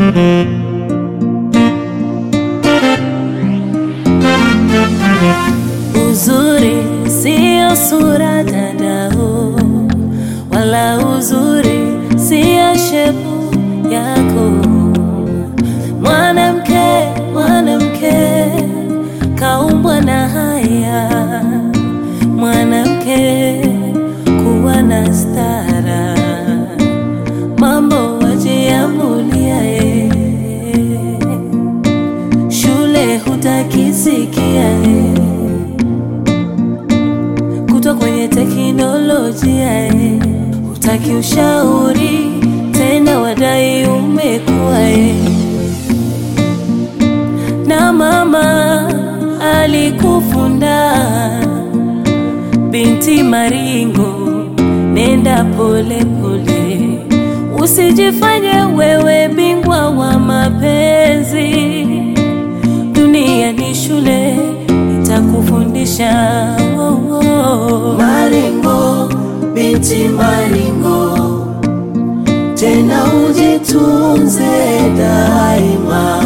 Uzuri sio sura dadao, wala uzuri sio shepu yako. Mwanamke, mwanamke kaumbwa na haya, mwanamke kuwa na stara, mambo wajiamulia ye, shule hutakisikia ye kutwa kwenye teknolojia eh. Hutaki ushauri tena, wadai umekuwa eh. na mama alikufunda binti maringo, nenda pole pole, usijifanye wewe bingwa wa mapenzi. Dunia ni shule, itakufundisha oh, oh. Maringo, binti Maringo, tena ujitunze daima.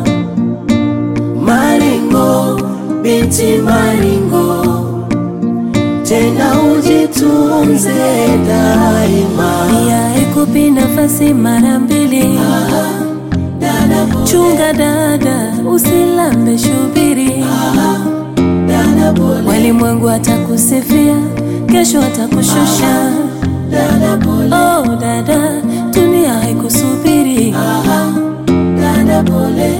Maringo, binti Maringo, tena ujitunze daima. Pia ikupi nafasi mara mbili, Dada pole, chunga dada, usilambe shubiri. dada pole, Walimwengu atakusifia, kesho atakushusha. dada pole, Oh dada, dunia haikusubiri. dada pole.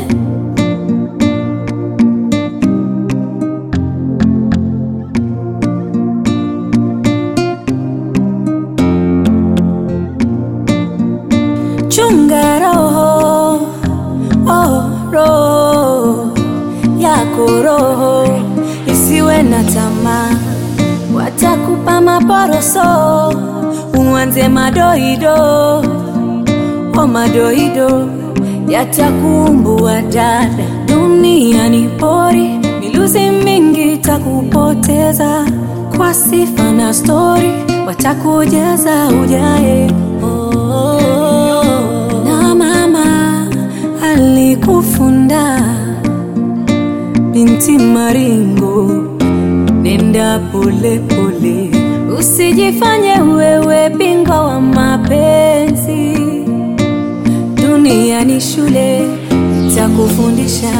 Chunga roho, oh roho yako roho isiwe na tamaa, watakupa maporoso, uanze madoido, oh madoido yatakumbua dada. Dunia ni pori, miluzi mingi takupoteza kwa sifa na stori, watakujaza ujae oh, na mama alikufunda binti Maringo, nenda pole pole, usijifanye wewe bingwa wa mapenzi. Dunia ni shule, itakufundisha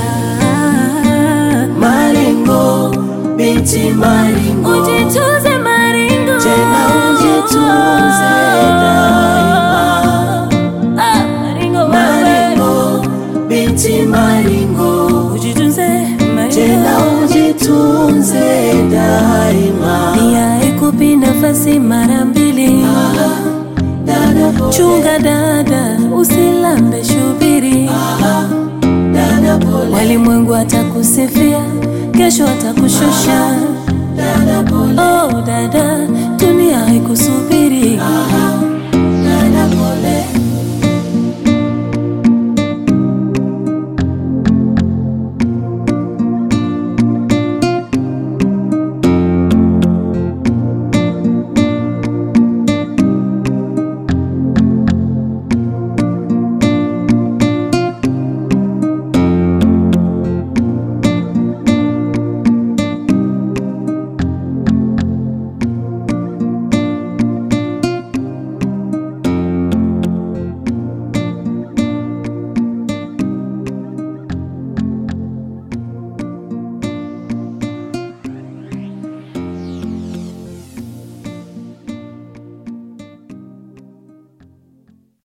Maringo, binti Maringo, ujitunze Maringo, Tena ujitunze daima. Ah, Maringo, wewe. Maringo, binti Maringo, ujitunze Maringo. tena ujitunze daima. Pia ikupi nafasi mara mbili, Dada pole, chunga dada, usilambe shubiri. dada pole, Walimwengu atakusifia, kesho atakushusha. dada pole, Oh dada, dunia haikusubiri.